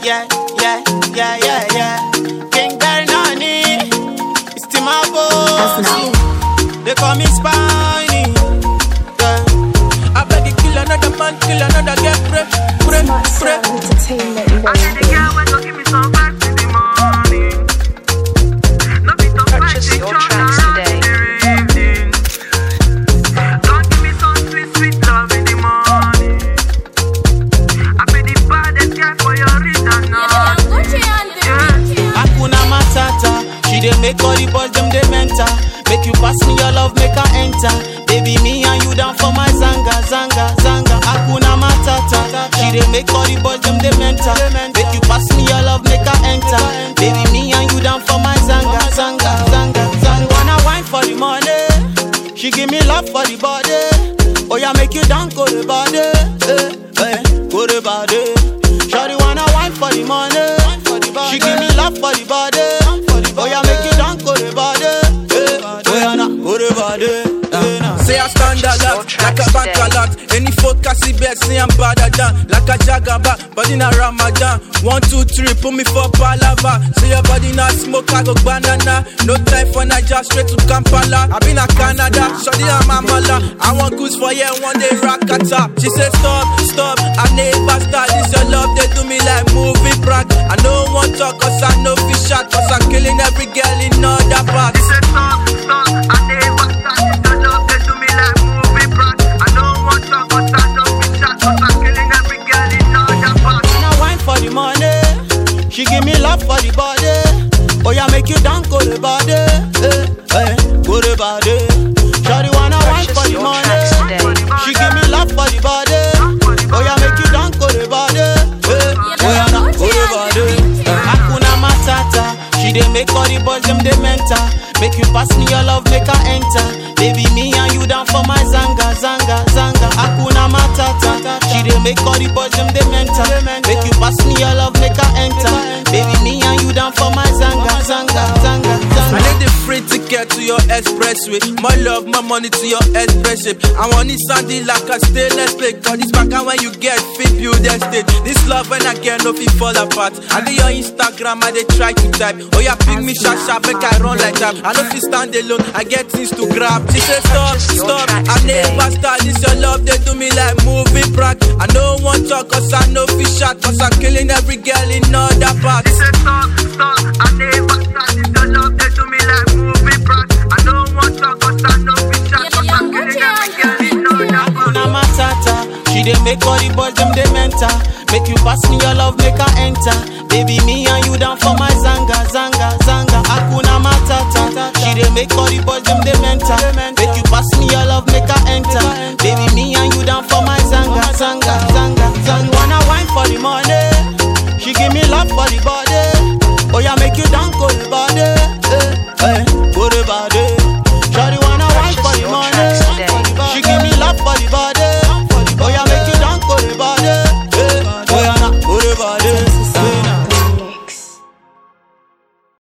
yeah, yeah, yeah, yeah, yeah. King Bernani, it's Timabo. They call me Spiny. Yeah. I beg you kill another man, kill another girl, pray, pray, pray. Purchase your tracks today. Hakuna Matata. She dey make all the boys them dey mental. Make you pass me your love, make her enter. Baby, me and you down for my zanga, zanga, zanga. Hakuna Matata. She dey make all the boys them dey mental. Make you pass me your love, make her enter. Baby, me and you down for my zanga, zanga, zanga, zanga. Wanna wine for the money? She give me love for the body. Oh yeah, make you down go the body, eh, eh, go the body. Shawty wanna wine for the money. She give me love for the body. Oh yeah, make you down go the body, eh, oh yeah, nah, go the body. eh, nah. Say I stand a lot, like a bank a lot. Any focus see bet, say I'm better than Like a jagaba, but in a Ramadan One, two, three, put me for palava Say your body not smoke, I go banana No time for Niger, straight to Kampala I been a Canada, shawty I'm a mala I want goods for yeah, one day rockata She say stop, stop, I never start This your love, they do me like movie prank I no want talk, cause I know fish shot Cause I'm killing every girl in other parts Wanna wine for the money. She give me love for the body. Oh yeah, make you down go the body, eh, eh, go the body. Shawty wanna wine for Purchase the your money. tracks today. She give me love for the body. Oh yeah, make you down go the body, eh, oh yeah, nah, go the body. Hakuna Matata. She dey make all the boys them dey mental. Make you pass me your love, make her enter. Baby, me and you down for my zanga, zanga, zanga. Hakuna Matata. She dey make all the boys them dey mental. Make you pass me your love, make her enter. Baby, me and you down for my zanga, zanga, zanga, I zanga. need the free ticket to your expressway. My love, my money to your express ship. I want it sandy like a stainless plate. Cause this back and when you get fit, build that state. This love when I get no fit fall apart. I do your Instagram, I they try to type. Oh yeah, pick me sharp sharp, make I run like that. I know if you stand alone, I get things to grab. She say stop, Purchase your stop. tracks I never start this your love, they do me like movie prank. I know one talk, cause I know fish shot. Cause I'm killing every girl in other parts. Hakuna Matata. She dey make all the boys them dey mental. Make you pass me your love, make her enter. Baby, me and you down for my zanga, zanga, zanga. Hakuna Matata. She dey make all the boys them dey mental. Make you pass me your love, make her enter. Baby, me and you down for my zanga, zanga, zanga, zanga. Wanna wine for the money? She give me love for the body. Oh yeah, make you down go the body, eh, eh, go the body.